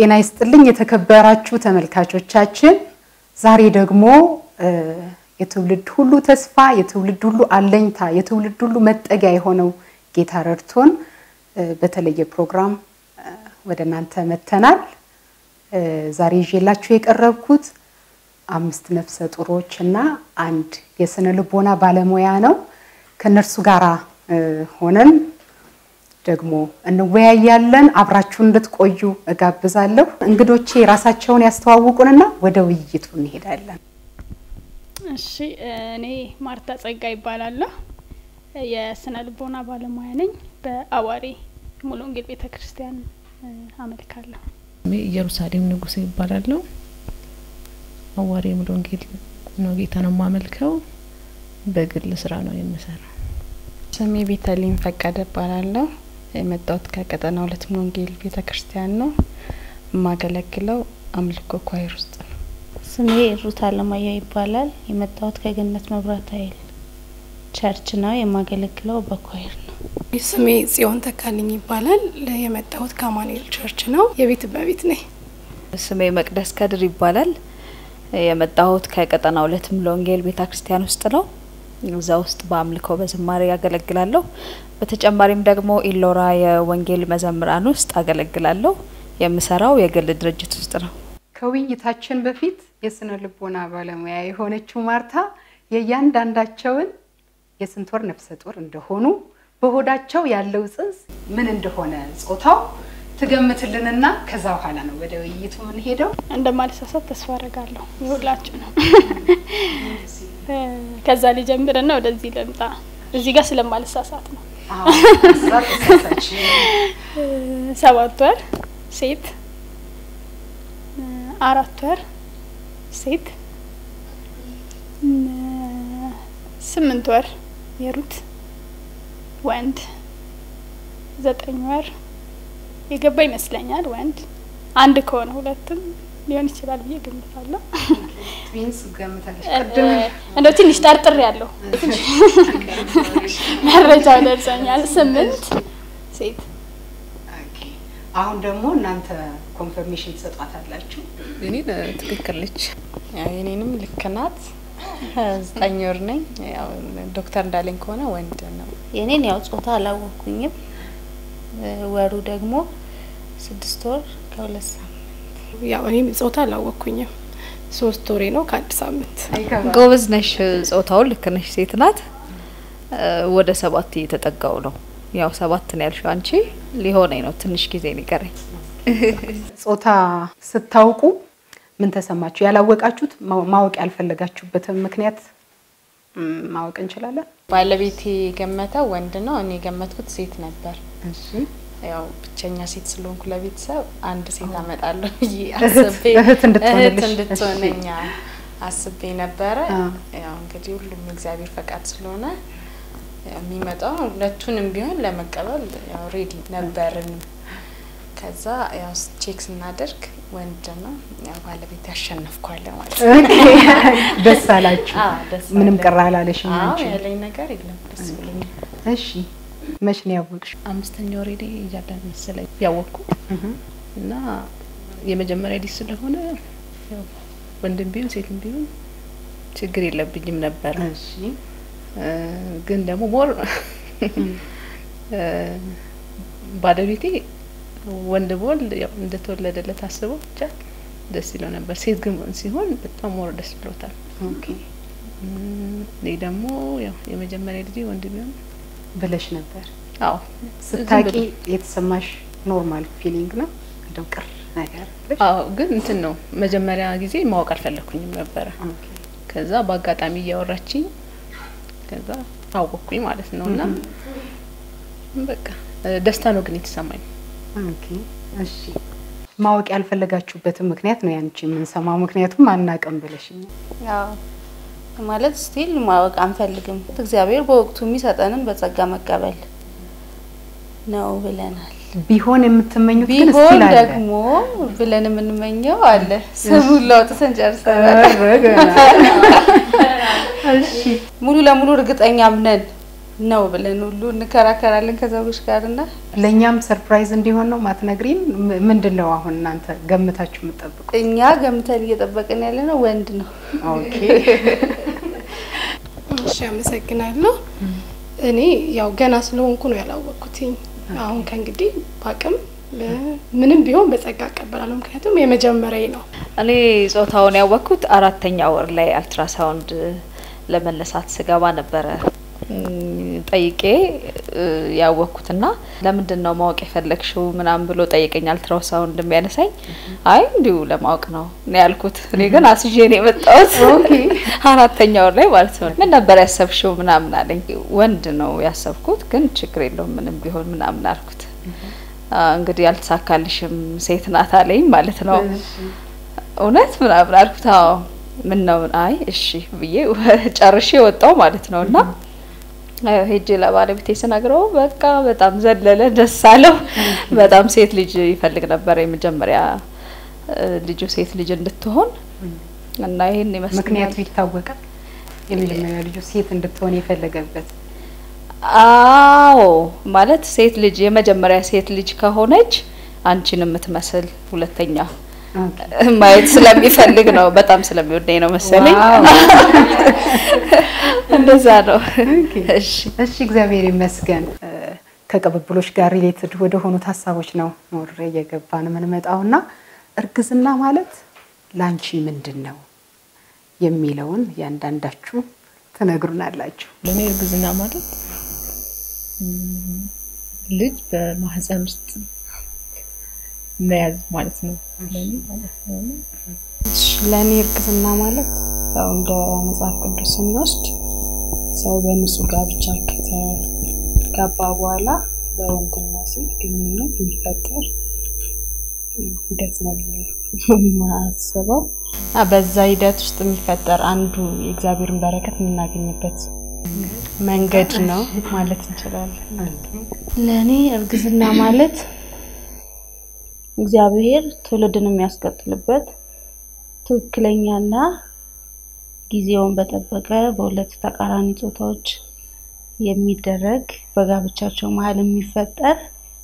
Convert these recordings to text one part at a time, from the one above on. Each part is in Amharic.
ጤና ይስጥልኝ የተከበራችሁ ተመልካቾቻችን፣ ዛሬ ደግሞ የትውልድ ሁሉ ተስፋ፣ የትውልድ ሁሉ አለኝታ፣ የትውልድ ሁሉ መጠጊያ የሆነው ጌታ ረድቶን በተለየ ፕሮግራም ወደ እናንተ መተናል። ዛሬ ይዤላችሁ የቀረብኩት አምስት ነፍሰ ጡሮች እና አንድ የስነ ልቦና ባለሙያ ነው። ከእነርሱ ጋር ሆነን ደግሞ እንወያያለን። አብራችሁን እንድትቆዩ እጋብዛለሁ። እንግዶቼ ራሳቸውን ያስተዋውቁንና ወደ ውይይቱ እንሄዳለን። እሺ፣ እኔ ማርታ ጸጋ ይባላለሁ። የስነ ልቦና ባለሙያ ነኝ። በአዋሪ ሙሉ ወንጌል ቤተ ክርስቲያን አመልካለሁ። ኢየሩሳሌም ንጉሴ ይባላለሁ። አዋሪ ሙሉ ወንጌል ነው ጌታ ነው የማመልከው። በግል ስራ ነው የምሰራው። ስሜ ቤተልሔም ፈቀደ እባላለሁ። የመጣሁት ከቀጠና ሁለት ሙሉ ወንጌል ቤተ ክርስቲያን ነው። የማገለግለው አምልኮ ኳይር ውስጥ ነው። ስሜ ሩት አለማየሁ ይባላል። የመጣሁት ከገነት መብራት ኃይል ቸርች ነው። የማገለግለው በኳይር ነው። ስሜ ጽዮን ተካልኝ ይባላል። የመጣሁት ከአማኑኤል ቸርች ነው። የቤት እመቤት ነኝ። ስሜ መቅደስ ከድር ይባላል። የመጣሁት ከቀጠና ሁለት ሙሉ ወንጌል ቤተ ክርስቲያን ውስጥ ነው። እዛ ውስጥ በአምልኮ በዝማሬ ያገለግላለሁ። በተጨማሪም ደግሞ ኢሎራ የወንጌል መዘምራን ውስጥ አገለግላለሁ። የምሰራው የግል ድርጅት ውስጥ ነው። ከውይይታችን በፊት የስነ ልቦና ባለሙያ የሆነችው ማርታ የእያንዳንዳቸውን የስንት ወር ነፍሰ ጡር እንደሆኑ በሆዳቸው ያለው ጽንስ ምን እንደሆነ ጾታው ትገምትልንና ከዛ በኋላ ነው ወደ ውይይቱ የምንሄደው። እንደማልሳሳት ተስፋ አደርጋለሁ። የሁላችሁ ነው። ከዛ ሊጀምርና ወደዚህ ልምጣ። እዚህ ጋር ስለማልሳሳት ነው። ሰባት ወር ሴት፣ አራት ወር ሴት፣ ስምንት ወር የሩት ወንድ፣ ዘጠኝ ወር የገባ ይመስለኛል ወንድ፣ አንድ ከሆነ ሁለትም ሊሆን ይችላል ብዬ ገምታለሁ። ትዊንስ ገምታለች። እንደው ትንሽ ጠርጥር ያለው መረጃው ደርሰኛል። ስምንት ሴት። አሁን ደግሞ እናንተ ኮንፈርሜሽን ትሰጧታላችሁ። እኔን ትክክል ነች። ያው የኔንም ልክ ናት። ዘጠኝ ወር ነኝ። ያው ዶክተር እንዳለኝ ከሆነ ወንድ ነው። የኔን ያው ጾታ አላወቅኩኝም። ወሩ ደግሞ ስድስት ወር ከሁለት ሳምንት ያው እኔም ጾታ አላወቅኩኝም። ሶስት ወሬ ነው ከአንድ ሳምንት። ጎበዝ ነሽ። ጾታውን ልክ ነሽ። ሴት ናት። ወደ ሰባት እየተጠጋው ነው። ያው ሰባት ነው ያልሽው አንቺ። ሊሆነኝ ነው ትንሽ ጊዜ ነው የቀረኝ። ጾታ ስታውቁ ምን ተሰማችሁ? ያላወቃችሁት ማወቅ ያልፈለጋችሁበትን ምክንያት ማወቅ እንችላለን? ባለቤቴ የገመተው ወንድ ነው። እኔ የገመትኩት ሴት ነበር። እሺ ያው ብቸኛ ሴት ስለሆንኩ ለቤተሰብ አንድ ሴት አመጣለሁ ብዬ አስቤ እህት እንድትሆንልሽ። እህት እንድትሆነኝ አስቤ ነበረ። ያው እንግዲህ ሁሉም እግዚአብሔር ፈቃድ ስለሆነ ያው የሚመጣው ሁለቱንም ቢሆን ለመቀበል ያው ሬዲ ነበርን። ከዛ ያው ቼክ ስናደርግ ወንድ ነው። ያው ባለቤት ያሸነፍኳለ ማለት ነው። ደስ አላችሁ? አዎ፣ ደስ ምንም አለን። ቅር አላለሽም አዎ አንቺ? ያለኝ ነገር የለም። ደስ ብሎኛል። እሺ መች ነው ያወቅሽው? አምስተኛ ወሬ ላይ እያለን መሰለኝ ያወቅኩ እና የመጀመሪያ ልጅ ስለሆነ ያው ወንድም ቢሆን ሴትም ቢሆን ችግር የለብኝም ነበር። እሺ ግን ደግሞ ሞር ባለቤቴ ወንድ በወልድ ያው እንደተወለደለት አስበው ብቻ ደስ ይለው ነበር። ሴት ግን ሲሆን በጣም ሞር ደስ ብሎታል። ኦኬ እኔ ደግሞ ያው የመጀመሪያ ልጄ ወንድ ቢሆን ብለሽ ነበር። አዎ ስታቂ ዝም የተሰማሽ ኖርማል ፊሊንግ ነው? እንደው ቅር ነገር ብለሽ? አዎ ግን እንትን ነው መጀመሪያ ጊዜ ማወቅ አልፈለኩኝም ነበረ። ኦኬ ከዛ በአጋጣሚ እያወራችኝ ከዛ አወቅኩኝ ማለት ነው። እና በቃ ደስታ ነው ግን የተሰማኝ። ኦኬ እሺ ማወቅ ያልፈለጋችሁበትን ምክንያት ነው ያንቺ የምንሰማው፣ ምክንያቱም አናውቅም ብለሽኛል። ያው ማለት ስቲል ማወቅ አንፈልግም። እግዚአብሔር በወቅቱ የሚሰጠንን በጸጋ መቀበል ነው ብለናል። ቢሆን የምትመኙት ግን ቢሆን ስቲል አለ። ደግሞ ብለን የምንመኘው አለ። ስሙን ለውጥተን ጨርሰናል። ኧረ ገና። እሺ ሙሉ ለሙሉ እርግጠኛም ነን ነው ብለን ሁሉ እንከራከራለን ከሰዎች ጋር እና ለእኛም ሰርፕራይዝ እንዲሆን ነው ማትነግሪን? ም- ምንድን ነው አሁን እናንተ ገምታችሁ የምትጠብቁ? እኛ ገምተን እየጠበቅን ያለ ነው ወንድ ነው። ኦኬ እሺ አመሰግናለሁ። እኔ ያው ገና ስለሆንኩ ነው ያላወቅኩትኝ። አሁን ከእንግዲህ በአቅም ብ- ምንም ቢሆን በጸጋ እቀበላለሁ። ምክንያቱም የመጀመሪያ ነው። እኔ ጾታውን ያወቅኩት አራተኛ ወር ላይ አልትራሳውንድ ለመነሳት ስገባ ነበረ እም፣ ጠይቄ እ፣ ያወቅኩትና ለምንድን ነው ማወቅ የፈለግሽው ምናምን ብሎ ጠይቀኝ። አልትራሳውንድ የሚያነሳኝ አይ እንዲሁ ለማወቅ ነው ነው ያልኩት። እኔ ግን አስዤ ነው የመጣሁት አራተኛ ወር ላይ ማለት ነው። ምን ነበር ያሰብሽው ምናምን አለኝ። ወንድ ነው ያሰብኩት፣ ግን ችግር የለውም ምንም ቢሆን ምናምን አልኩት። አ፣ እንግዲህ አልተሳካልሽም ሴት ናት አለኝ ማለት ነው። እውነት ምናምን አልኩት። አዎ ምን ነው አይ እሺ ብዬ ጨርሼ ወጣው ማለት ነው። እና አ፣ ሄጄ ለባለቤቴ ስነግረው በቃ በጣም ዘለለ፣ ደስ አለው። በጣም ሴት ልጅ ይፈልግ ነበር የመጀመሪያ እ፣ ልጁ ሴት ልጅ እንድትሆን እና ይሄን ይመስላል። ምክንያቱ ይታወቃል። የመጀመሪያ ልጁ ሴት እንድትሆን የፈለገበት አዎ ማለት ሴት ልጅ የመጀመሪያ ሴት ልጅ ከሆነች አንቺን የምትመስል ሁለተኛ ማየት ስለሚፈልግ ነው። በጣም ስለሚወደኝ ነው መሰለኝ። ዋው። እንደዛ ነው። እሺ እሺ እግዚአብሔር ይመስገን። እ፣ ከቅብብሎች ጋር ሪሌትድ ወደ ሆኑት ሀሳቦች ነው ኖር እየገባን የምንመጣው እና እርግዝና ማለት ላንቺ ምንድን ነው የሚለውን እያንዳንዳችሁ ትነግሩናላችሁ። ለእኔ እርግዝና ማለት ም፣ ልጅ በማህፀን ውስጥ መያዝ ማለት ነው። ለእኔ ማለት ነው። ለእኔ እርግዝና ማለት ያው እንደ መጽሐፍ ቅዱስ ስንወስድ ሰው በንጹህ ጋብቻ ከተጋባ በኋላ በወንድና ሴት ግንኙነት የሚፈጠር ሂደት ነው ብዬ ነው የማስበው። እና በዛ ሂደት ውስጥ የሚፈጠር አንዱ የእግዚአብሔርን በረከት የምናገኝበት መንገድ ነው ማለት እንችላለን። ለእኔ እርግዝና ማለት እግዚአብሔር ትውልድን የሚያስቀጥልበት ትክክለኛና ጊዜውን በጠበቀ በሁለት ተቃራኒ ጾታዎች የሚደረግ በጋብቻቸው መሀል የሚፈጠር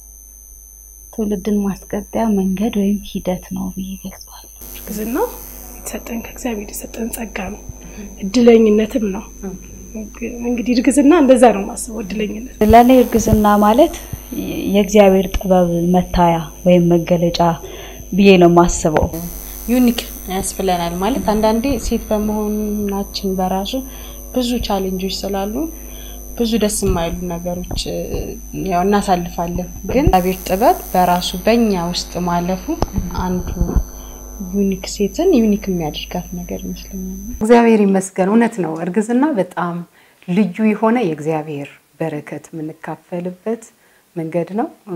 ትውልድን ማስቀጠያ መንገድ ወይም ሂደት ነው ብዬ ገልጸዋል። እርግዝና የተሰጠን ከእግዚአብሔር የሰጠን ጸጋ ነው፣ እድለኝነትም ነው። እንግዲህ እርግዝና እንደዛ ነው የማስበው፣ እድለኝነት ለእኔ እርግዝና ማለት የእግዚአብሔር ጥበብ መታያ ወይም መገለጫ ብዬ ነው የማስበው። ዩኒክ ያስብለናል ማለት አንዳንዴ ሴት በመሆናችን በራሱ ብዙ ቻሌንጆች ስላሉ ብዙ ደስ የማይሉ ነገሮች እ፣ ያው እናሳልፋለን። ግን እግዚአብሔር ጥበብ በራሱ በእኛ ውስጥ ማለፉ አንዱ ዩኒክ ሴትን ዩኒክ የሚያደርጋት ነገር ይመስለኛል። እግዚአብሔር ይመስገን። እውነት ነው። እርግዝና በጣም ልዩ የሆነ የእግዚአብሔር በረከት የምንካፈልበት መንገድ ነው። እ፣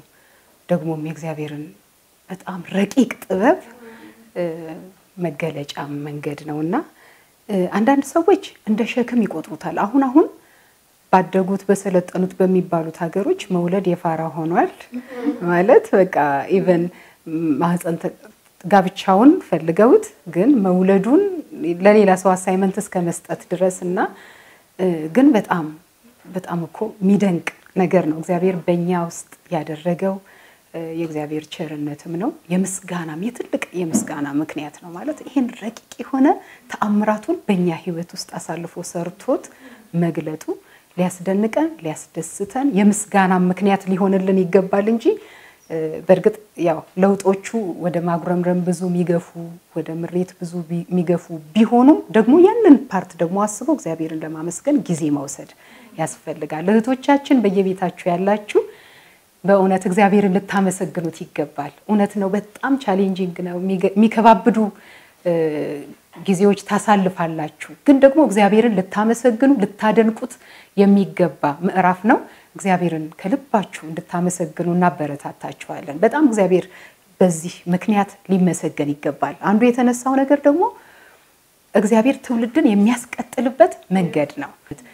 ደግሞም የእግዚአብሔርን በጣም ረቂቅ ጥበብ እ፣ መገለጫ መንገድ ነው እና እ፣ አንዳንድ ሰዎች እንደ ሸክም ይቆጥሩታል። አሁን አሁን ባደጉት በሰለጠኑት በሚባሉት ሀገሮች መውለድ የፋራ ሆኗል ማለት በቃ ኢቨን ማህፀን ተ- ጋብቻውን ፈልገውት ግን መውለዱን ለሌላ ሰው አሳይመንት እስከ መስጠት ድረስ እና እ፣ ግን በጣም በጣም እኮ የሚደንቅ ነገር ነው እግዚአብሔር በእኛ ውስጥ ያደረገው እ፣ የእግዚአብሔር ቸርነትም ነው። የምስጋናም የትልቅ የምስጋና ምክንያት ነው ማለት ይህን ረቂቅ የሆነ ተአምራቱን በእኛ ህይወት ውስጥ አሳልፎ ሰርቶት መግለጡ ሊያስደንቀን ሊያስደስተን የምስጋና ምክንያት ሊሆንልን ይገባል እንጂ እ፣ በእርግጥ ያው ለውጦቹ ወደ ማጉረምረም ብዙ የሚገፉ ወደ ምሬት ብዙ ቢ- የሚገፉ ቢሆኑም ደግሞ ያንን ፓርት ደግሞ አስበው እግዚአብሔርን ለማመስገን ጊዜ መውሰድ ያስፈልጋል። እህቶቻችን በየቤታችሁ ያላችሁ በእውነት እግዚአብሔርን ልታመሰግኑት ይገባል። እውነት ነው፣ በጣም ቻሌንጂንግ ነው። የሚገ- የሚከባብዱ እ፣ ጊዜዎች ታሳልፋላችሁ። ግን ደግሞ እግዚአብሔርን ልታመሰግኑ ልታደንቁት የሚገባ ምዕራፍ ነው። እግዚአብሔርን ከልባችሁ እንድታመሰግኑ እናበረታታችኋለን። በጣም እግዚአብሔር በዚህ ምክንያት ሊመሰገን ይገባል። አንዱ የተነሳው ነገር ደግሞ እግዚአብሔር ትውልድን የሚያስቀጥልበት መንገድ ነው።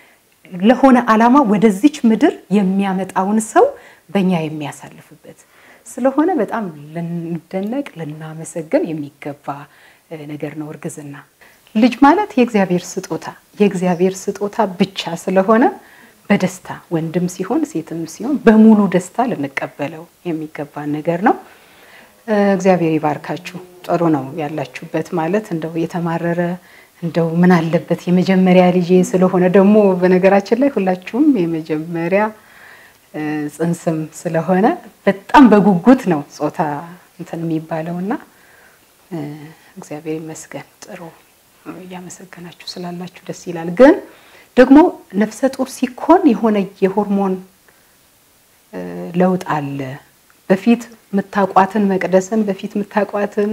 ለሆነ ዓላማ ወደዚች ምድር የሚያመጣውን ሰው በእኛ የሚያሳልፍበት ስለሆነ በጣም ልንደነቅ ልናመሰግን የሚገባ እ፣ ነገር ነው እርግዝና። ልጅ ማለት የእግዚአብሔር ስጦታ የእግዚአብሔር ስጦታ ብቻ ስለሆነ በደስታ ወንድም ሲሆን ሴትም ሲሆን በሙሉ ደስታ ልንቀበለው የሚገባን ነገር ነው። እግዚአብሔር ይባርካችሁ። ጥሩ ነው ያላችሁበት ማለት እንደው የተማረረ እንደው ምን አለበት የመጀመሪያ ልጄ ስለሆነ ደግሞ በነገራችን ላይ ሁላችሁም የመጀመሪያ ጽንስም ስለሆነ በጣም በጉጉት ነው ጾታ እንትን የሚባለውና እግዚአብሔር ይመስገን ጥሩ እያመሰገናችሁ ስላላችሁ ደስ ይላል። ግን ደግሞ ነፍሰ ጡር ሲኮን የሆነ የሆርሞን ለውጥ አለ። በፊት የምታቋትን መቅደስን በፊት የምታቋትን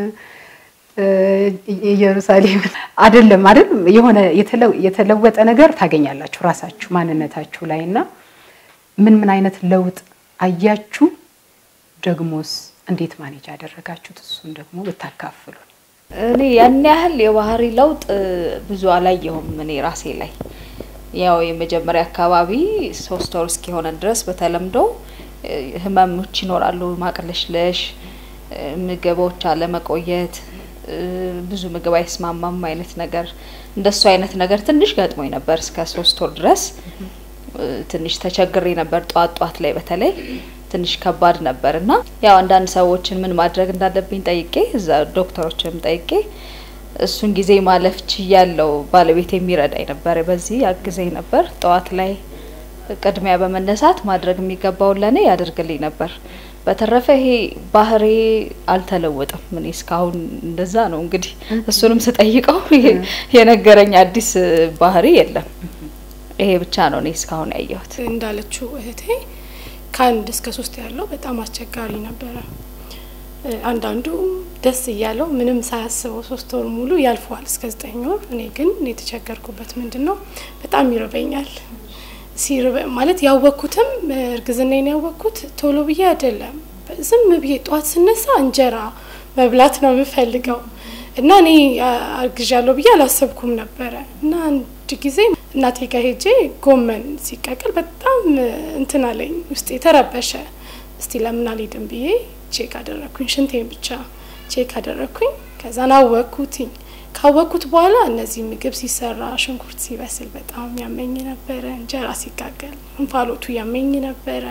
ኢየሩሳሌም አይደለም አይደል? የሆነ የተለወጠ ነገር ታገኛላችሁ ራሳችሁ ማንነታችሁ ላይ እና ምን ምን አይነት ለውጥ አያችሁ? ደግሞስ እንዴት ማኔጅ ያደረጋችሁት? እሱን ደግሞ ብታካፍሉ። እኔ ያን ያህል የባህሪ ለውጥ ብዙ አላየሁም እኔ ራሴ ላይ። ያው የመጀመሪያ አካባቢ ሶስት ወር እስኪሆነን ድረስ በተለምዶ ህመሞች ይኖራሉ። ማቅለሽለሽ፣ ምግቦች አለመቆየት፣ ብዙ ምግብ አይስማማም አይነት ነገር እንደሱ አይነት ነገር ትንሽ ገጥሞኝ ነበር እስከ ሶስት ወር ድረስ ትንሽ ተቸግሬ ነበር። ጧት ጧት ላይ በተለይ ትንሽ ከባድ ነበር እና ያው አንዳንድ ሰዎችን ምን ማድረግ እንዳለብኝ ጠይቄ እዛ ዶክተሮችንም ጠይቄ እሱን ጊዜ ማለፍ ችያለው። ባለቤት የሚረዳኝ ነበር፣ በዚህ ያግዘኝ ነበር። ጠዋት ላይ ቅድሚያ በመነሳት ማድረግ የሚገባውን ለእኔ ያደርግልኝ ነበር። በተረፈ ይሄ ባህሬ አልተለወጠም። እኔ እስካሁን እንደዛ ነው እንግዲህ እሱንም ስጠይቀው የነገረኝ አዲስ ባህሪ የለም። ይሄ ብቻ ነው እኔ እስካሁን ያየሁት። እንዳለችው እህቴ ከአንድ እስከ ሶስት ያለው በጣም አስቸጋሪ ነበረ። አንዳንዱ ደስ እያለው ምንም ሳያስበው ሶስት ወር ሙሉ ያልፈዋል እስከ ዘጠኝ ወር። እኔ ግን የተቸገርኩበት ምንድን ነው በጣም ይርበኛል። ሲርበ ማለት ያወቅኩትም እርግዝናዬን ያወቅኩት ቶሎ ብዬ አይደለም። ዝም ብዬ ጠዋት ስነሳ እንጀራ መብላት ነው የምፈልገው እና እኔ አርግዣለሁ ብዬ አላሰብኩም ነበረ እና አንድ ጊዜ እናቴ ጋር ሄጄ ጎመን ሲቀቅል በጣም እንትን አለኝ፣ ውስጤ ተረበሸ። እስቲ ለምን አልሄድም ብዬ ቼክ አደረግኩኝ፣ ሽንቴን ብቻ ቼክ አደረግኩኝ። ከዛን አወቅኩትኝ። ካወቅኩት በኋላ እነዚህ ምግብ ሲሰራ ሽንኩርት ሲበስል በጣም ያመኝ ነበረ። እንጀራ ሲጋገል እንፋሎቱ ያመኝ ነበረ።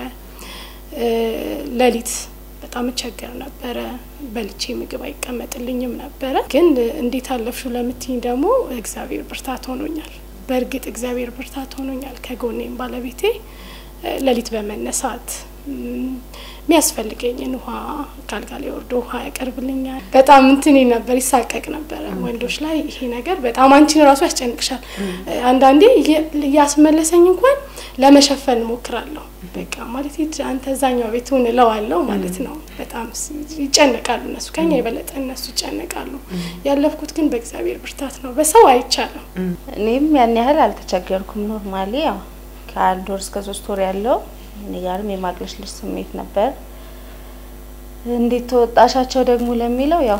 ሌሊት በጣም እቸገር ነበረ። በልቼ ምግብ አይቀመጥልኝም ነበረ። ግን እንዴት አለፍሹ ለምትኝ ደግሞ እግዚአብሔር ብርታት ሆኖኛል። በእርግጥ እግዚአብሔር ብርታት ሆኖኛል። ከጎኔም ባለቤቴ ሌሊት በመነሳት የሚያስፈልገኝን ውሃ ካልጋ ላይ ወርዶ ውሃ ያቀርብልኛል። በጣም እንትን ነበር፣ ይሳቀቅ ነበረ ወንዶች ላይ ይሄ ነገር በጣም አንቺን ራሱ ያስጨንቅሻል። አንዳንዴ እያስመለሰኝ እንኳን ለመሸፈን እሞክራለሁ። በቃ ማለት አንተ እዛኛው ቤት ሁን እለዋለሁ ማለት ነው። በጣም ይጨነቃሉ እነሱ፣ ከኛ የበለጠ እነሱ ይጨነቃሉ። ያለፍኩት ግን በእግዚአብሔር ብርታት ነው፣ በሰው አይቻልም። እኔም ያን ያህል አልተቸገርኩም። ኖርማሊ ያው ከአንድ ወር እስከ ሶስት ወር ያለው እኔ ጋርም የማቅለሽለሽ ስሜት ነበር። እንዴት ተወጣሻቸው ደግሞ ለሚለው ያው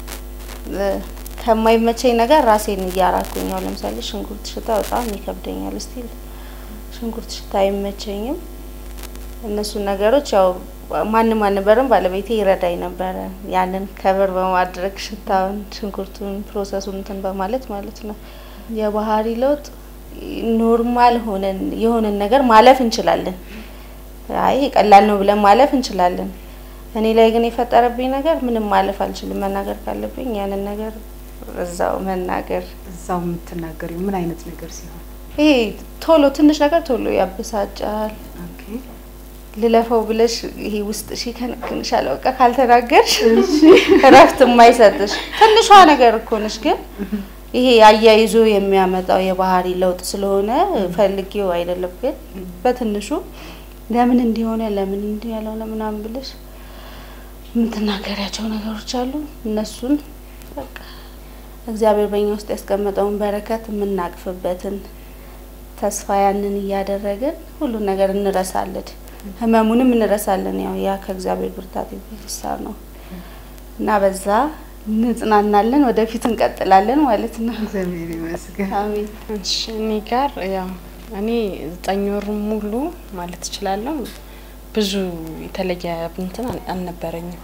ከማይመቸኝ ነገር ራሴን እያራኩኝ ያው ለምሳሌ ሽንኩርት ሽታ በጣም ይከብደኛል። ስቲል ሽንኩርት ሽታ አይመቸኝም። እነሱን ነገሮች ያው ማንም አልነበረም፣ ባለቤቴ ይረዳኝ ነበረ። ያንን ከበር በማድረግ ሽታውን፣ ሽንኩርቱን፣ ፕሮሰሱን እንትን በማለት ማለት ነው። የባህሪ ለውጥ ኖርማል ሆነን የሆነን ነገር ማለፍ እንችላለን። አይ ቀላል ነው ብለን ማለፍ እንችላለን። እኔ ላይ ግን የፈጠረብኝ ነገር ምንም ማለፍ አልችልም። መናገር ካለብኝ ያንን ነገር እዛው መናገር። እዛው የምትናገሪው ምን አይነት ነገር ሲሆን? ይሄ ቶሎ ትንሽ ነገር ቶሎ ያበሳጫል። ልለፈው ብለሽ ይሄ ውስጥ ሺ ከንክንሻል። በቃ ካልተናገርሽ እረፍት የማይሰጥሽ ትንሿ ነገር እኮ ነሽ ግን ይሄ አያይዞ የሚያመጣው የባህሪ ለውጥ ስለሆነ ፈልጌው አይደለም። ግን በትንሹ ለምን እንዲሆነ ለምን እንዲህ ያለው ለምናምን ብለሽ የምትናገሪያቸው ነገሮች አሉ። እነሱን በቃ እግዚአብሔር በእኛ ውስጥ ያስቀመጠውን በረከት የምናቅፍበትን ተስፋ ያንን እያደረግን ሁሉን ነገር እንረሳለን፣ ህመሙንም እንረሳለን። ያው ያ ከእግዚአብሔር ብርታት የተነሳ ነው እና በዛ እንጽናናለን፣ ወደፊት እንቀጥላለን ማለት ነው። እግዚአብሔር ይመስገን። አሜን። እሺ እኔ ጋር ያው እኔ ዘጠኝ ወር ሙሉ ማለት እችላለሁ ብዙ የተለየ እንትን አልነበረኝም።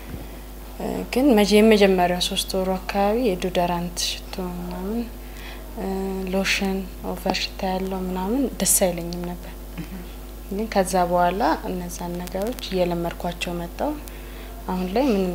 ግን መጀ የመጀመሪያው ሶስት ወሩ አካባቢ የዶደራንት ሽቶ ምናምን ሎሽን ኦቨር ሽታ ያለው ምናምን ደስ አይለኝም ነበር። ግን ከዛ በኋላ እነዛን ነገሮች እየለመድኳቸው መጣው። አሁን ላይ ምንም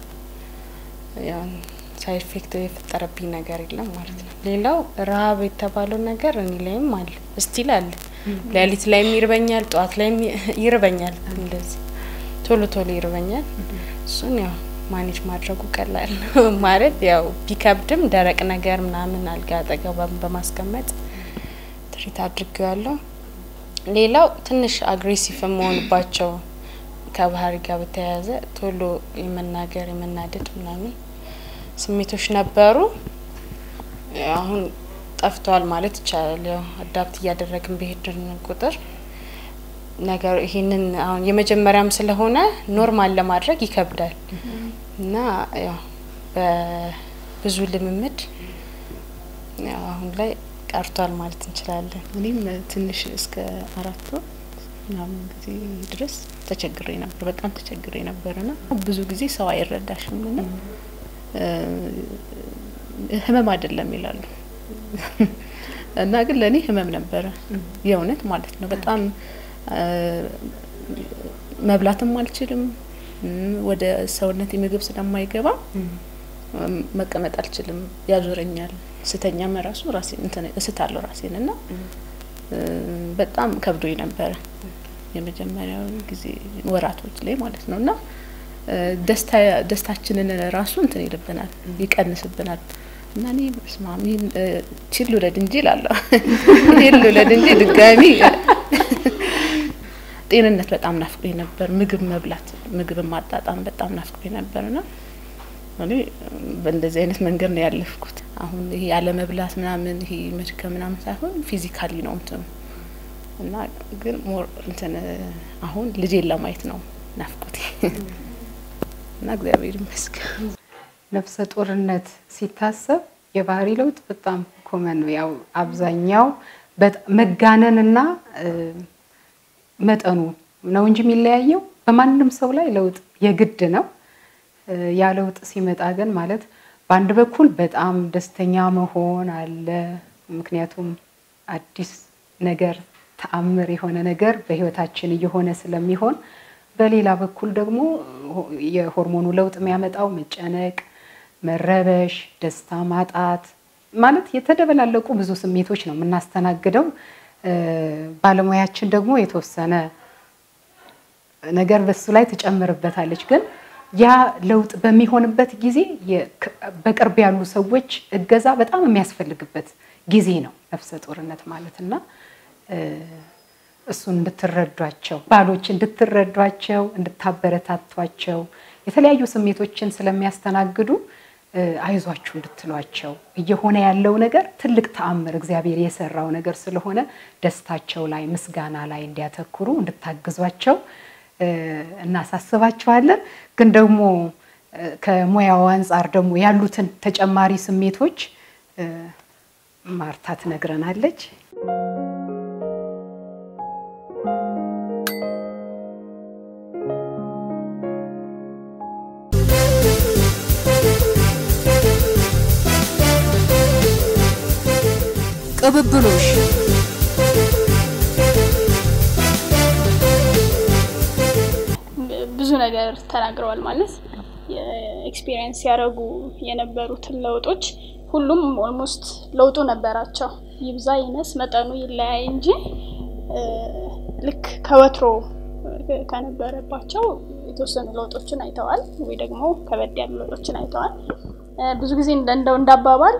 ሳይድ ኢፌክት የፈጠረብኝ ነገር የለም ማለት ነው። ሌላው ረሀብ የተባለው ነገር እኔ ላይም አለ፣ እስቲል አለ። ሌሊት ላይም ይርበኛል፣ ጠዋት ላይም ይርበኛል። እንደዚህ ቶሎ ቶሎ ይርበኛል። እሱን ያው ማኔጅ ማድረጉ ቀላል ነው ማለት ያው ቢከብድም ደረቅ ነገር ምናምን አልጋ አጠገብ በማስቀመጥ ትሪት አድርጌዋለሁ። ሌላው ትንሽ አግሬሲቭ የመሆንባቸው ከባህሪ ጋር በተያያዘ ቶሎ የመናገር የመናደድ ምናምን ስሜቶች ነበሩ። አሁን ጠፍተዋል ማለት ይቻላል። ያው አዳፕት እያደረግን በሄድን ቁጥር ነገር ይሄንን አሁን የመጀመሪያም ስለሆነ ኖርማል ለማድረግ ይከብዳል እና ያው በብዙ ልምምድ ያው አሁን ላይ ቀርቷል ማለት እንችላለን። እኔም ትንሽ እስከ አራት ወር ምናምን ጊዜ ድረስ ተቸግሬ ነበር። በጣም ተቸግሬ ነበር ና ብዙ ጊዜ ሰው አይረዳሽም ና ህመም አይደለም ይላሉ እና ግን ለእኔ ህመም ነበረ የእውነት ማለት ነው። በጣም መብላትም አልችልም። ወደ ሰውነት ምግብ ስለማይገባ መቀመጥ አልችልም፣ ያዞረኛል። ስተኛም ራሱ ራሴን እንትን እስታለሁ ራሴን እና በጣም ከብዶኝ ነበረ የመጀመሪያው ጊዜ ወራቶች ላይ ማለት ነው እና ደስታ ደስታችንን ራሱ እንትን ይልብናል ይቀንስብናል። እና እኔ በስመ አብ ይህን ችል ልውለድ እንጂ እላለሁ ይህን ልውለድ እንጂ ድጋሚ ጤንነት በጣም ናፍቆኝ ነበር። ምግብ መብላት ምግብ ማጣጣም በጣም ናፍቆኝ ነበር ና እኔ በእንደዚህ አይነት መንገድ ነው ያለፍኩት። አሁን ይሄ ያለመብላት ምናምን ይሄ መድከም ምናምን ሳይሆን ፊዚካሊ ነው እንትኑ እና ግን ሞር እንትን አሁን ልጄን ለማየት ነው ናፍቆቴ እና እግዚአብሔር ይመስገን። ነፍሰ ጡርነት ሲታሰብ የባህሪ ለውጥ በጣም ኮመን ነው። ያው አብዛኛው መጋነንና መጠኑ ነው እንጂ የሚለያየው በማንም ሰው ላይ ለውጥ የግድ ነው። ያ ለውጥ ሲመጣ ግን ማለት በአንድ በኩል በጣም ደስተኛ መሆን አለ። ምክንያቱም አዲስ ነገር ተአምር የሆነ ነገር በህይወታችን እየሆነ ስለሚሆን፣ በሌላ በኩል ደግሞ የሆርሞኑ ለውጥ የሚያመጣው መጨነቅ፣ መረበሽ፣ ደስታ ማጣት ማለት የተደበላለቁ ብዙ ስሜቶች ነው የምናስተናግደው። ባለሙያችን ደግሞ የተወሰነ ነገር በሱ ላይ ትጨምርበታለች። ግን ያ ለውጥ በሚሆንበት ጊዜ በቅርብ ያሉ ሰዎች እገዛ በጣም የሚያስፈልግበት ጊዜ ነው ነፍሰ ጡርነት ማለት እና እሱን እንድትረዷቸው ባሎች እንድትረዷቸው እንድታበረታቷቸው የተለያዩ ስሜቶችን ስለሚያስተናግዱ አይዟችሁ እንድትሏቸው እየሆነ ያለው ነገር ትልቅ ተአምር እግዚአብሔር የሰራው ነገር ስለሆነ ደስታቸው ላይ ምስጋና ላይ እንዲያተኩሩ እንድታግዟቸው እናሳስባቸዋለን። ግን ደግሞ ከሙያው አንጻር ደግሞ ያሉትን ተጨማሪ ስሜቶች ማርታ ትነግረናለች። ቅብብሎሽ ብዙ ነገር ተናግረዋል። ማለት ኤክስፒሪየንስ ያደረጉ የነበሩትን ለውጦች ሁሉም ኦልሞስት ለውጡ ነበራቸው። ይብዛ ይነስ መጠኑ ይለያይ እንጂ ልክ ከወትሮ ከነበረባቸው የተወሰኑ ለውጦችን አይተዋል፣ ወይ ደግሞ ከበድ ያሉ ለውጦችን አይተዋል። ብዙ ጊዜ እንደው እንዳባባል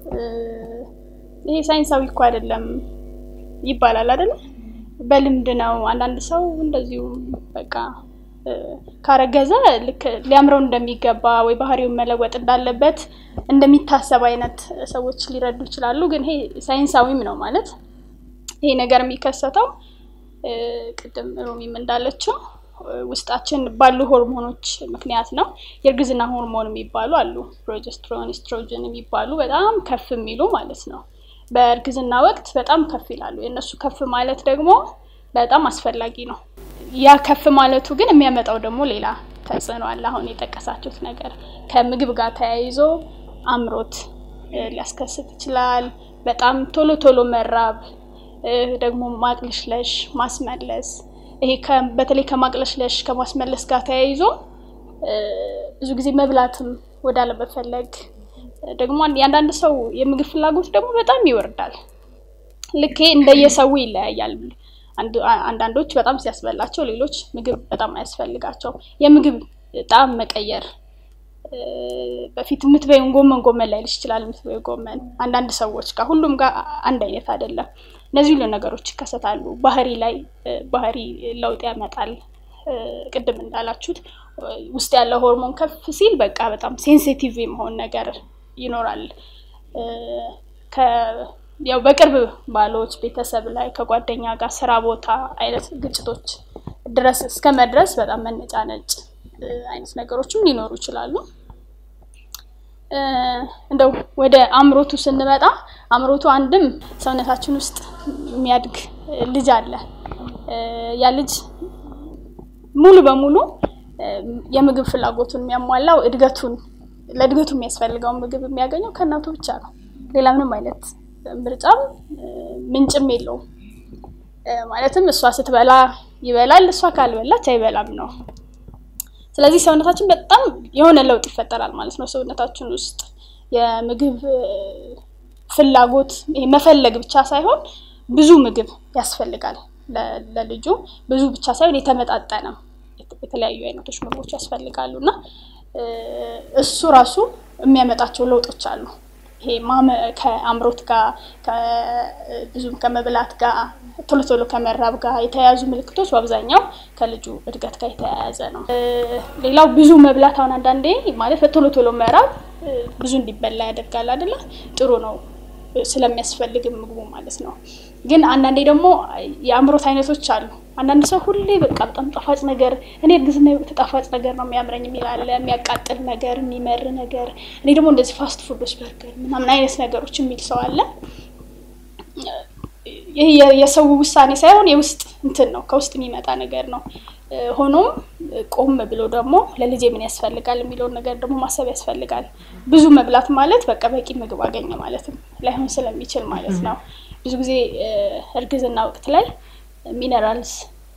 ይሄ ሳይንሳዊ እኮ አይደለም ይባላል አይደለም፣ በልምድ ነው። አንዳንድ ሰው እንደዚሁ በቃ ካረገዘ ልክ ሊያምረው እንደሚገባ ወይ ባህሪውን መለወጥ እንዳለበት እንደሚታሰብ አይነት ሰዎች ሊረዱ ይችላሉ። ግን ይሄ ሳይንሳዊም ነው ማለት ይሄ ነገር የሚከሰተው ቅድም ሮሚም እንዳለችው ውስጣችን ባሉ ሆርሞኖች ምክንያት ነው። የእርግዝና ሆርሞን የሚባሉ አሉ፣ ፕሮጀስትሮን፣ ኤስትሮጅን የሚባሉ በጣም ከፍ የሚሉ ማለት ነው። በእርግዝና ወቅት በጣም ከፍ ይላሉ። የእነሱ ከፍ ማለት ደግሞ በጣም አስፈላጊ ነው። ያ ከፍ ማለቱ ግን የሚያመጣው ደግሞ ሌላ ተጽዕኖ አለ። አሁን የጠቀሳችሁት ነገር ከምግብ ጋር ተያይዞ አምሮት ሊያስከስት ይችላል። በጣም ቶሎ ቶሎ መራብ፣ ደግሞ ማቅለሽለሽ፣ ማስመለስ ይሄ በተለይ ከማቅለሽለሽ ከማስመለስ ጋር ተያይዞ ብዙ ጊዜ መብላትም ወደ አለመፈለግ ደግሞ የአንዳንድ ሰው የምግብ ፍላጎት ደግሞ በጣም ይወርዳል። ልክ እንደየሰው ይለያያል። አንዳንዶች በጣም ሲያስበላቸው፣ ሌሎች ምግብ በጣም አያስፈልጋቸው። የምግብ ጣዕም መቀየር በፊት የምትበይውን ጎመን ጎመን ላይልሽ ይችላል። የምትበይው ጎመን አንዳንድ ሰዎች ጋር ሁሉም ጋር አንድ አይነት አይደለም። እነዚህ ሁሉ ነገሮች ይከሰታሉ። ባህሪ ላይ ባህሪ ለውጥ ያመጣል። ቅድም እንዳላችሁት ውስጥ ያለው ሆርሞን ከፍ ሲል በቃ በጣም ሴንሲቲቭ የመሆን ነገር ይኖራል። ያው በቅርብ ባሎች ቤተሰብ ላይ ከጓደኛ ጋር ስራ ቦታ አይነት ግጭቶች ድረስ እስከ መድረስ በጣም መነጫነጭ አይነት ነገሮችም ሊኖሩ ይችላሉ። እንደው ወደ አምሮቱ ስንመጣ አምሮቱ አንድም ሰውነታችን ውስጥ የሚያድግ ልጅ አለ። ያ ልጅ ሙሉ በሙሉ የምግብ ፍላጎቱን የሚያሟላው እድገቱን ለእድገቱ የሚያስፈልገውን ምግብ የሚያገኘው ከእናቱ ብቻ ነው። ሌላ ምንም አይነት ምርጫም ምንጭም የለውም። ማለትም እሷ ስትበላ ይበላል፣ እሷ ካልበላች አይበላም ነው። ስለዚህ ሰውነታችን በጣም የሆነ ለውጥ ይፈጠራል ማለት ነው። ሰውነታችን ውስጥ የምግብ ፍላጎት ይሄ መፈለግ ብቻ ሳይሆን ብዙ ምግብ ያስፈልጋል ለልጁ ብዙ ብቻ ሳይሆን የተመጣጠነ የተለያዩ አይነቶች ምግቦች ያስፈልጋሉ እና እሱ ራሱ የሚያመጣቸው ለውጦች አሉ። ይሄ ከአምሮት ጋር ብዙም ከመብላት ጋር ቶሎ ቶሎ ከመራብ ጋር የተያያዙ ምልክቶች በአብዛኛው ከልጁ እድገት ጋር የተያያዘ ነው። ሌላው ብዙ መብላት አሁን አንዳንዴ ማለት በቶሎ ቶሎ መራብ ብዙ እንዲበላ ያደርጋል አይደለ? ጥሩ ነው ስለሚያስፈልግም ምግቡ ማለት ነው። ግን አንዳንዴ ደግሞ የአምሮት አይነቶች አሉ። አንዳንድ ሰው ሁሌ በቃ በጣም ጣፋጭ ነገር እኔ እርግዝና ጣፋጭ ነገር ነው የሚያምረኝ የሚል አለ። የሚያቃጥል ነገር፣ የሚመር ነገር። እኔ ደግሞ እንደዚህ ፋስት ፉዶች በርገር ምናምን አይነት ነገሮች የሚል ሰው አለ። ይህ የሰው ውሳኔ ሳይሆን የውስጥ እንትን ነው፣ ከውስጥ የሚመጣ ነገር ነው። ሆኖም ቆም ብሎ ደግሞ ለልጄ ምን ያስፈልጋል የሚለውን ነገር ደግሞ ማሰብ ያስፈልጋል። ብዙ መብላት ማለት በቃ በቂ ምግብ አገኘ ማለትም ላይሆን ስለሚችል ማለት ነው። ብዙ ጊዜ እርግዝና ወቅት ላይ ሚነራልስ፣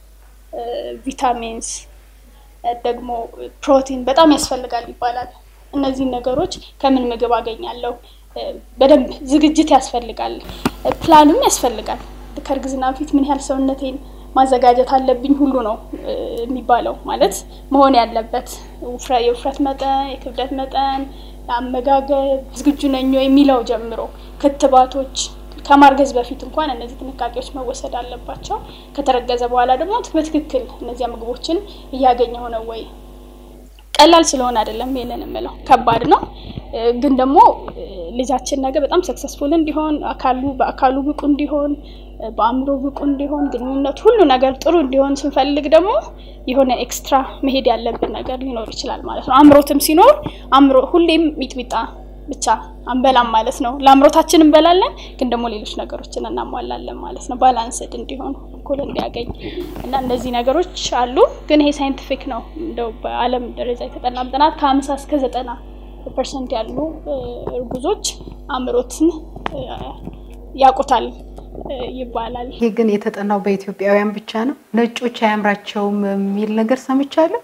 ቪታሚንስ ደግሞ ፕሮቲን በጣም ያስፈልጋል ይባላል። እነዚህን ነገሮች ከምን ምግብ አገኛለሁ? በደንብ ዝግጅት ያስፈልጋል፣ ፕላንም ያስፈልጋል። ከእርግዝና በፊት ምን ያህል ሰውነቴን ማዘጋጀት አለብኝ ሁሉ ነው የሚባለው። ማለት መሆን ያለበት የውፍረት መጠን፣ የክብደት መጠን፣ አመጋገብ ዝግጁ ነኝ የሚለው ጀምሮ ክትባቶች ከማርገዝ በፊት እንኳን እነዚህ ጥንቃቄዎች መወሰድ አለባቸው። ከተረገዘ በኋላ ደግሞ በትክክል እነዚያ ምግቦችን እያገኘ ሆነ ወይ? ቀላል ስለሆነ አይደለም ይሄንን የምለው፣ ከባድ ነው። ግን ደግሞ ልጃችን ነገ በጣም ሰክሰስፉል እንዲሆን አካሉ በአካሉ ብቁ እንዲሆን በአእምሮ ብቁ እንዲሆን ግንኙነት ሁሉ ነገር ጥሩ እንዲሆን ስንፈልግ ደግሞ የሆነ ኤክስትራ መሄድ ያለብን ነገር ሊኖር ይችላል ማለት ነው። አምሮትም ሲኖር አምሮ ሁሌም ሚጥሚጣ ብቻ አንበላም ማለት ነው። ለአምሮታችን እንበላለን፣ ግን ደግሞ ሌሎች ነገሮችን እናሟላለን ማለት ነው። ባላንስድ እንዲሆን እኩል እንዲያገኝ እና እነዚህ ነገሮች አሉ። ግን ይሄ ሳይንቲፊክ ነው። እንደው በዓለም ደረጃ የተጠናም ጥናት ከሀምሳ እስከ ዘጠና ፐርሰንት ያሉ እርጉዞች አምሮትን ያውቁታል ይባላል። ይሄ ግን የተጠናው በኢትዮጵያውያን ብቻ ነው። ነጮች አያምራቸውም የሚል ነገር ሰምቻለሁ።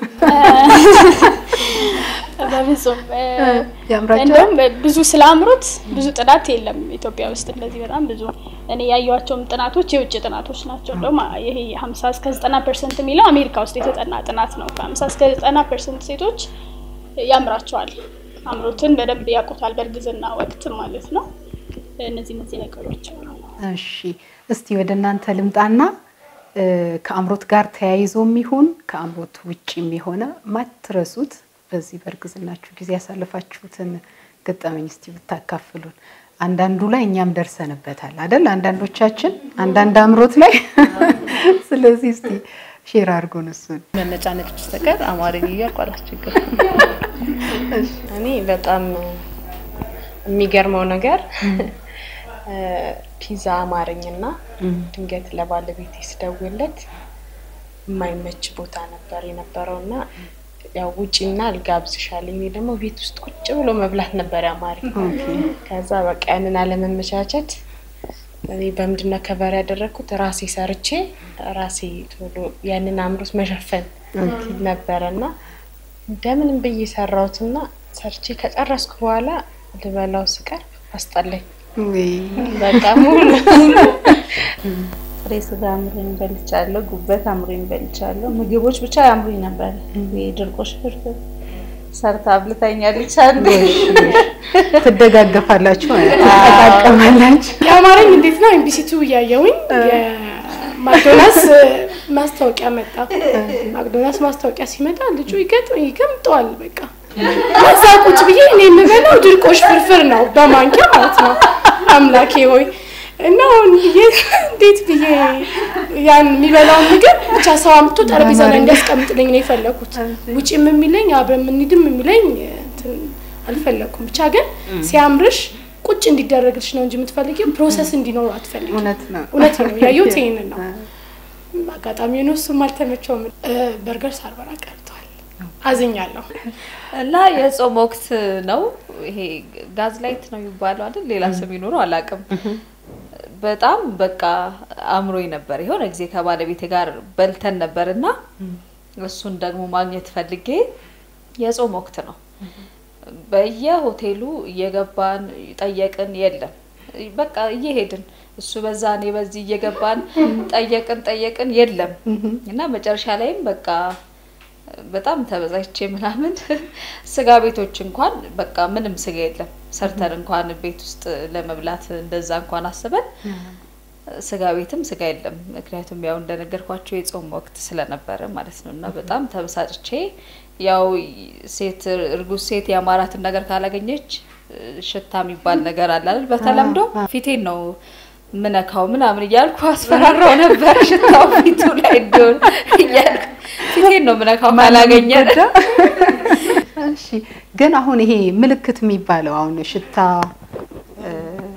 በብዙም ያምራቸዋል። እንደውም ብዙ ስለ አምሮት ብዙ ጥናት የለም ኢትዮጵያ ውስጥ እንደዚህ በጣም ብዙ እኔ ያየኋቸውም ጥናቶች የውጭ ጥናቶች ናቸው። እንደውም ይሄ ሀምሳ እስከ ዘጠና ፐርሰንት የሚለው አሜሪካ ውስጥ የተጠና ጥናት ነው። ከሀምሳ እስከ ዘጠና ፐርሰንት ሴቶች ያምራቸዋል። አምሮትን በደንብ ያውቁታል፣ በእርግዝና ወቅት ማለት ነው። እነዚህ እነዚህ ነገሮች አሉ። እሺ እስቲ ወደ እናንተ ልምጣና ከአምሮት ጋር ተያይዞ የሚሆን ከአምሮት ውጭ የሆነ ማትረሱት በዚህ በእርግዝናችሁ ጊዜ ያሳለፋችሁትን ገጠመኝ እስቲ ብታካፍሉን። አንዳንዱ ላይ እኛም ደርሰንበታል አይደል? አንዳንዶቻችን አንዳንድ አምሮት ላይ ስለዚህ እስቲ ሼር አድርጎን እሱን መነጫነጭ በስተቀር አማርኛ እያልኩ አላስቸግርም። እኔ በጣም የሚገርመው ነገር ፒዛ አማረኝና ድንገት ለባለቤቴ ስደውልለት የማይመች ቦታ ነበር የነበረው እና ያው ውጪና ልጋብዝሻለሁ። እኔ ደግሞ ቤት ውስጥ ቁጭ ብሎ መብላት ነበር ያማረኝ። ከዛ በቃ ያንን አለመመቻቸት እኔ በምንድን ነው ከበር ያደረግኩት ራሴ ሰርቼ ራሴ ቶሎ ያንን አምሮት መሸፈን ነበረና እንደምንም ብዬ ሰራሁትና ሰርቼ ከጨረስኩ በኋላ ልበላው ስቀርብ አስጠላኝ። በቃ ሙሉ ጥሬ ስጋ አምሮኝ በልቻለሁ። ጉበት አምሮኝ በልቻለሁ። ምግቦች ብቻ ያምሩኝ ነበር። የድርቆሽ ፍርፍር ሰርታ አብልታኛለች። አንዴ ትደጋገፋላችሁ ማለት ነው፣ ትጠቃቀማላችሁ። የአማረኝ እንዴት ነው ኤምቢሲ ቱ እያየውኝ የማክዶናልስ ማስታወቂያ መጣ። ማክዶናልስ ማስታወቂያ ሲመጣ ልጁ ይገጥ- ይገምጠዋል በቃ እዛ ቁጭ ብዬ እኔ የምበላው ድርቆሽ ፍርፍር ነው በማንኪያ ማለት ነው። አምላኬ ሆይ እና አሁን ብዬ እንዴት ብዬ ያን የሚበላውን ምግብ ብቻ ሰው አምጥቶ ጠረጴዛ ላይ እንዲያስቀምጥልኝ ነው የፈለኩት። ውጭም የሚለኝ አብረን የምንሄድም የሚለኝ እንትን አልፈለኩም። ብቻ ግን ሲያምርሽ ቁጭ እንዲደረግልሽ ነው እንጂ የምትፈልጊው ፕሮሰስ እንዲኖር አትፈልጊም። እውነት ነው። እውነት ነው ያየሁት ይሄንን ነው። አጋጣሚ ሆኖ እሱም አልተመቸውም። በርገር ሳልበላ ቀርቷል። አዝኛለሁ። እና የጾም ወቅት ነው ይሄ ጋዝ ላይት ነው የሚባለው አይደል? ሌላ ስም ይኖረው አላውቅም። በጣም በቃ አምሮኝ ነበር። የሆነ ጊዜ ከባለቤቴ ጋር በልተን ነበር እና እሱን ደግሞ ማግኘት ፈልጌ የጾም ወቅት ነው። በየሆቴሉ እየገባን ጠየቅን፣ የለም በቃ እየሄድን እሱ በዛ እኔ በዚህ እየገባን ጠየቅን ጠየቅን፣ የለም እና መጨረሻ ላይም በቃ በጣም ተበዛይቼ ምናምን ስጋ ቤቶች እንኳን በቃ ምንም ስጋ የለም ሰርተን እንኳን ቤት ውስጥ ለመብላት እንደዛ እንኳን አስበን ስጋ ቤትም ስጋ የለም። ምክንያቱም ያው እንደነገርኳቸው የጾም ወቅት ስለነበረ ማለት ነው። እና በጣም ተበሳጭቼ ያው ሴት እርጉዝ ሴት የአማራትን ነገር ካላገኘች ሽታ የሚባል ነገር አለ አይደል? በተለምዶ ፊቴን ነው ምነካው ምናምን እያልኩ አስፈራራው ነበር። ሽታው ፊቱ ላይ እንዲሆን እያልኩ ፊቴን ነው ምነካው ካላገኘ እሺ ግን አሁን ይሄ ምልክት የሚባለው አሁን ሽታ እ፣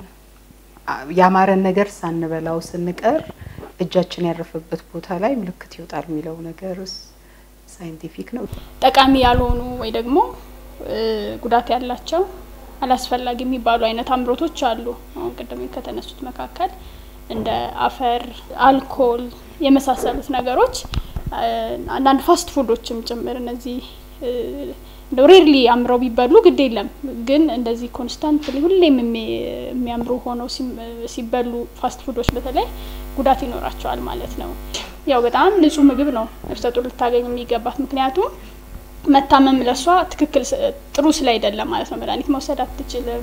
ያማረን ነገር ሳንበላው ስንቀር እጃችን ያረፈበት ቦታ ላይ ምልክት ይወጣል የሚለው ነገርስ ሳይንቲፊክ ነው? ጠቃሚ ያልሆኑ ወይ ደግሞ እ፣ ጉዳት ያላቸው አላስፈላጊ የሚባሉ አይነት አምሮቶች አሉ። አሁን ቅድም ከተነሱት መካከል እንደ አፈር፣ አልኮል የመሳሰሉት ነገሮች እ፣ አንዳንድ ፋስት ፉዶችም ጭምር እነዚህ እ፣ እንደው ሬርሊ አምረው ቢበሉ ግድ የለም ግን እንደዚህ ኮንስታንትሊ ሁሌም የሚ- የሚያምሩ ሆነው ሲም- ሲበሉ ፋስት ፉዶች በተለይ ጉዳት ይኖራቸዋል ማለት ነው። ያው በጣም ንጹህ ምግብ ነው ነፍሰ ጡር ልታገኝ የሚገባት ምክንያቱም መታመም ለሷ ትክክል ስ- ጥሩ ስላይደለም ማለት ነው። መድኃኒት መውሰድ አትችልም።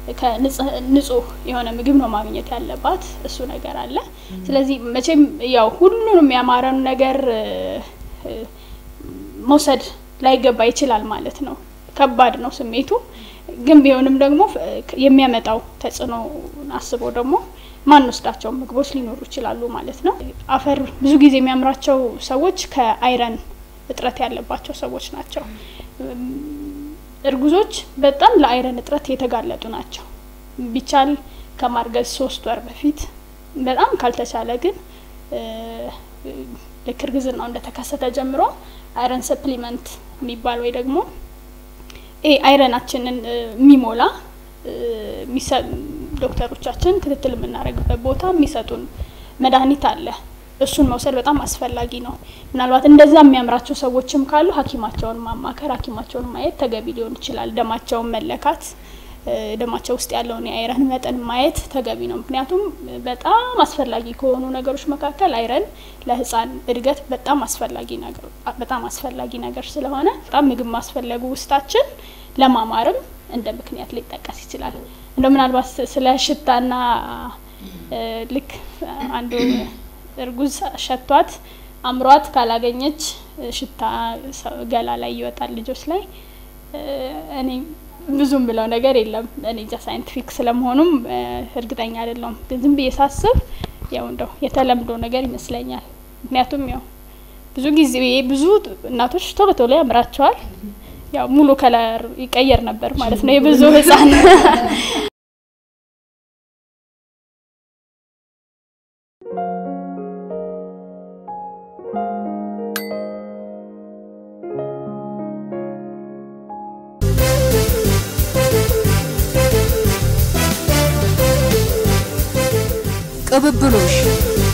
ከንጹህ የሆነ ምግብ ነው ማግኘት ያለባት። እሱ ነገር አለ። ስለዚህ መቼም ያው ሁሉንም ያማረን ነገር እ፣ እ፣ መውሰድ ላይገባ ይችላል ማለት ነው። ከባድ ነው ስሜቱ። ግን ቢሆንም ደግሞ ፍ- የሚያመጣው ተጽዕኖ አስበው ደግሞ ማንወስዳቸው ምግቦች ሊኖሩ ይችላሉ ማለት ነው። አፈር ብዙ ጊዜ የሚያምራቸው ሰዎች ከአይረን እጥረት ያለባቸው ሰዎች ናቸው። እም፣ እርጉዞች በጣም ለአይረን እጥረት የተጋለጡ ናቸው። ቢቻል ከማርገዝ ሶስት ወር በፊት በጣም ካልተቻለ ግን እ፣ ልክ እርግዝናው እንደተከሰተ ጀምሮ አይረን ሰፕሊመንት የሚባል ወይ ደግሞ ይሄ አይረናችንን እ፣ የሚሞላ እ፣ የሚሰ- ዶክተሮቻችን ክትትል የምናደርግበት ቦታ የሚሰጡን መድኃኒት አለ። እሱን መውሰድ በጣም አስፈላጊ ነው። ምናልባት እንደዛ የሚያምራቸው ሰዎችም ካሉ ሐኪማቸውን ማማከር ሐኪማቸውን ማየት ተገቢ ሊሆን ይችላል። ደማቸውን መለካት እ፣ ደማቸው ውስጥ ያለውን የአይረን መጠን ማየት ተገቢ ነው። ምክንያቱም በጣም አስፈላጊ ከሆኑ ነገሮች መካከል አይረን ለሕፃን እድገት በጣም አስፈላጊ ነገር በጣም አስፈላጊ ነገር ስለሆነ በጣም ምግብ ማስፈለጉ ውስጣችን ለማማርም እንደ ምክንያት ሊጠቀስ ይችላል። እንደው ምናልባት ስለ ሽታና እ፣ ልክ አንዱ እርጉዝ ሸቷት አምሯት ካላገኘች እ፣ ሽታ ሰው ገላ ላይ ይወጣል ልጆች ላይ እ፣ እኔ ብዙም ብለው ነገር የለም። እኔ እንጃ ሳይንቲፊክ ስለመሆኑም እ፣ እርግጠኛ አይደለሁም። ግን ዝም ብዬ ሳስብ ያው እንደው የተለምዶ ነገር ይመስለኛል። ምክንያቱም ያው ብዙ ጊዜ ብዙ እናቶች ቶሎ ቶሎ ያምራቸዋል። ያው ሙሉ ከለር ይቀየር ነበር ማለት ነው የብዙ ህፃን ቅብብሎሽ